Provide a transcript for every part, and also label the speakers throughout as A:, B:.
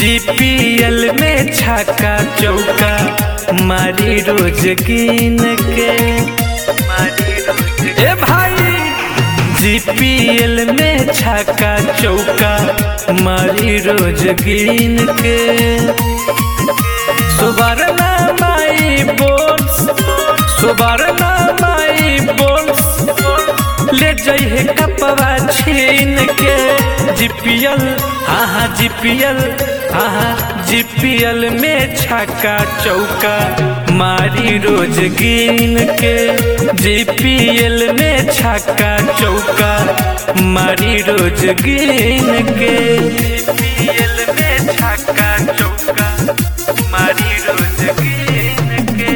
A: GPL में छक्का चौका मारी रोज गिन के मारी रोज ए भाई जीपीएल में छक्का चौका मारी रोज गिन के सुबरना माई बोल्स सुबरना माई बोल्स ले जाइए कपवा छीन के जीपीएल हाँ हाँ जीपीएल हाँ हाँ जीपीएल में छक्का चौका मारी रोज गिन के जीपीएल में छक्का चौका मारी रोज गिन के जीपीएल में छक्का चौका मारी रोज गिन के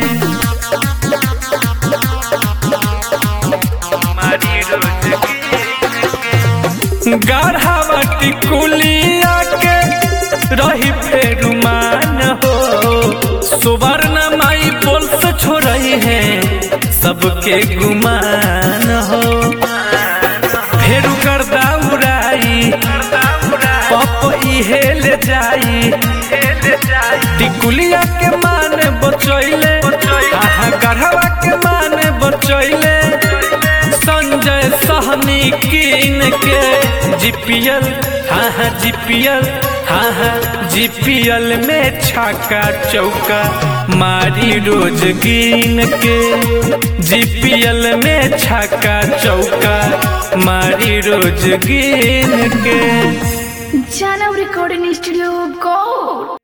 A: मारी रोज गिन के गाढ़ावा टिकुलिया के रही फेर मान हो सुवर्ण माई बोल से छोड़ई है सबके गुमान हो फेर गर्दा उड़ाई पप इहे ले जाई टिकुलिया के मान बचैले आहा गढ़वा के मान बचैले संजय सहनी कीन के जीपीएल हाँ हाँ जीपीएल हाँ हाँ जीपीएल में छक्का चौका मारी रोज गिन के जीपीएल में छक्का चौका मारी रोज गिन के
B: Jana Recording Studio Gold.